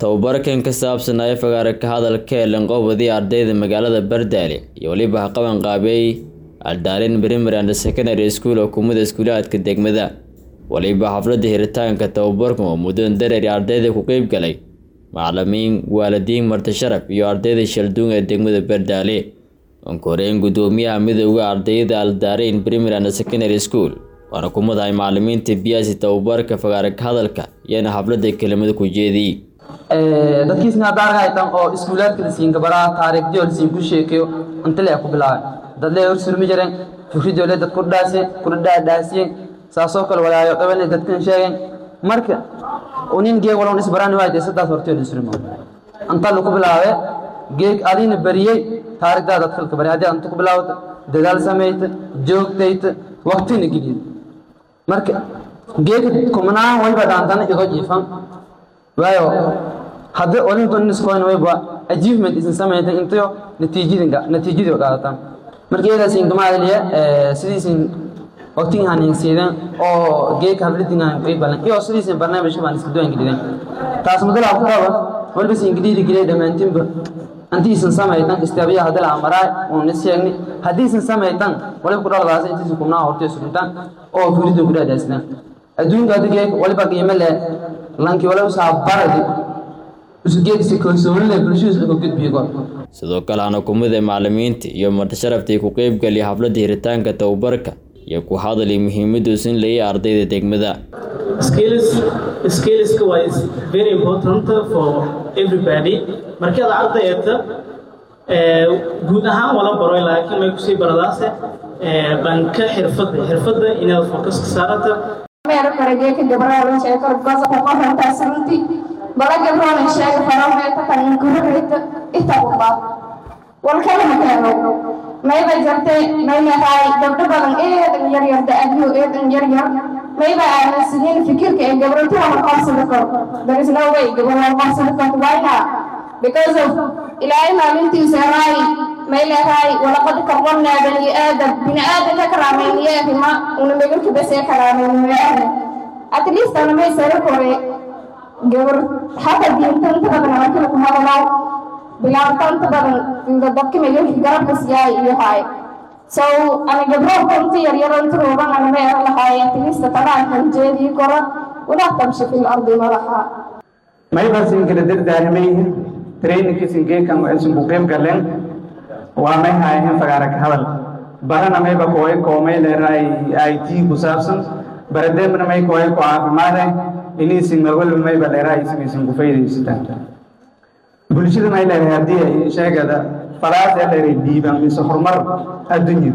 tababarkan ka saabsanaya fagaare ka hadalka ee lanqoobadii ardayda magaalada bardaale iyo weliba haqaban qaabeey aldaalin primary and secondary school oo kumida iskuulaadka degmada waliba xafladda hiritaanka tababarkan oo muddan dareeri ardayda ku qeyb galay macalimiin waalidiin marti sharaf iyo ardayda shalduun ee degmada bardaale onkoreyn gudoomiyaha midowda ardayda aldaarayn primary and secondary school waana ku madahay macalimiinta biyaasi tababarka fagaare ka hadalka iyana xafladda kelimada ku jeediyey dadkiisna haddaarga haytan oo iskuulaadka lasiin gabaraa taariikhdiyo lasiin ku sheekeyo intale ku bilaabay dadle hor surmi jireen fikridoole dad ku dhaase ku dhaadhaasiyeen saasoo kale walaayo qabane dadkan sheegeen marka unin geeg walon isbarani waayde saddaas horteel isrimo anta lagu bilaabe geeg adina bariyey taarikhdaa dad kalka bari haddii anta ku bilaawata dadaal samayta joogtayta waqtina geliyay marka geeg kumnaan wayba dhaantana igo jiifan waayo hadda olinkooniskoyn wayba achievement isin samaytan intayo natiijadinka natiijadii qaadataan marka iyadaasiin kamaadaliya sidiisin waqtigii haneensiidan oo geeka habladinaan ay balan iyo sidiisin barnaamijka baan iska duwan geliden taas madalaa ku qaba waliba siin geliiri gelay dhammaantiinba hantiisan samaytan istaabiya hadala amaraay oon is sheegni haddiisan samaytan waliba ku dhaladaasa intiisan kumnaa hortay surintaan oo furidin ku dhaadaasidan adduunka hadda geek waliba qiimo leh lankii waliba saa baradi usgeegsi kalsoonile bulshadiisa uga gudbiyo goor sidoo kale hana kumida macalimiinta iyo martisharaftii ku qeybgaliya xafladda hiritaanka tababarka iyo ku hadali muhiimaddu sin leeya ardayda degmada skills skillska waa is very important for everybody markii aad ardayda guud ahaan wala baro laakiin may kusii baradaase dhanka xirfadda xirfadda inaad focus ka saarata meel karageeka gabraalo sheekar gosa ku qorantaa santi bala gabraalo sheega farameeta kan gururita itabuba walkala makaano mayba jartay maynahay gabdho badan eedan yar yar da-adyo eedan yar yar mayba aaminsiin fikirka ee gabrantaha marqabsada karo there is no way gabra marqabsada karto why not because of ilaahay maalintiisa raay mayleehay walaqad karramnaa bani aadam bini aadamka karaameyniyahima una megarka basee karaameyniyahna at least ana may sare kore gabar hata diintanta badan markii ku hadalaa bilaabtanta badan dadka megarka garabka siyaay iyo haay so ana gabro kunta yaryarantu rooban ana may ara lahaay at least tanaankan jeedii kora walaa tamshi fi lardi malaha maybasin kala dardaaramay trainingkiisin geekan waxaysan ku qeyb galeen waa may haayeen fagaara ka hadal barana mayba kooy koomay leeraay i t ku saabsan barademna may kooy ku caafimaade iniisin mawalba mayba leeraay ismaysan ku faydaysataan bulshada may leerahay haddii ay sheegada falaas ee leeray dhiiban mise horumar addunya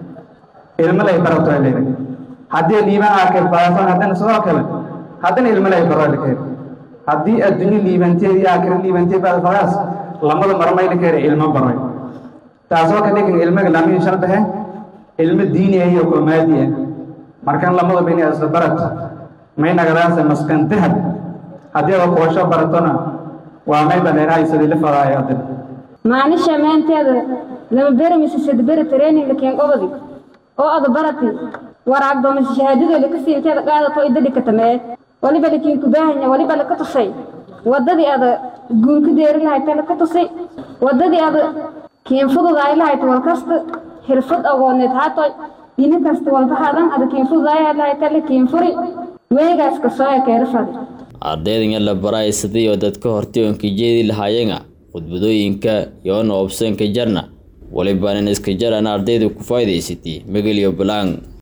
ilmo lay barato ay leeray haddii dhiiban arkay falaasan haddana sidoo kale haddana ilmo lay baro lekay haddii adduunyo liibanteedii aakhira liibantee baad falaas lamada marmayla kare ilmo baray taasoo ka dhigan ilmaga lamiin shardahe ilmo diini ah iyo koomaadi ah markan lamadaba inay isla barat may nagadaase maskan dahab haddii ada koosho baratona waa may badeerahay sidii la fadaayo hadda maanisha meenteeda lama beri mise sadberi traininga keen qobadi oo ada barati waraagdo mise shahaadadooda ka siinteeda qaadato idadhi ka tamee waliba lakiin ku baahanya waliba laka tusay waddadii ada guul ku deeri lahayta laka tusay waddadii ada kiin fududaay lahayta wal kasta xirfad agooneed haato dini kasta walba hadan ada kiin fududaay lahayta la kiin furi weegaas kasooya keera fadi ardaydan yar la baraay sidii oo dadka hortay oonka jeedi lahaayeena khudbadooyinka yoona obsanka jarna walibaanan iska jarana ardayda ku faa'idaysatay megel iyo balaan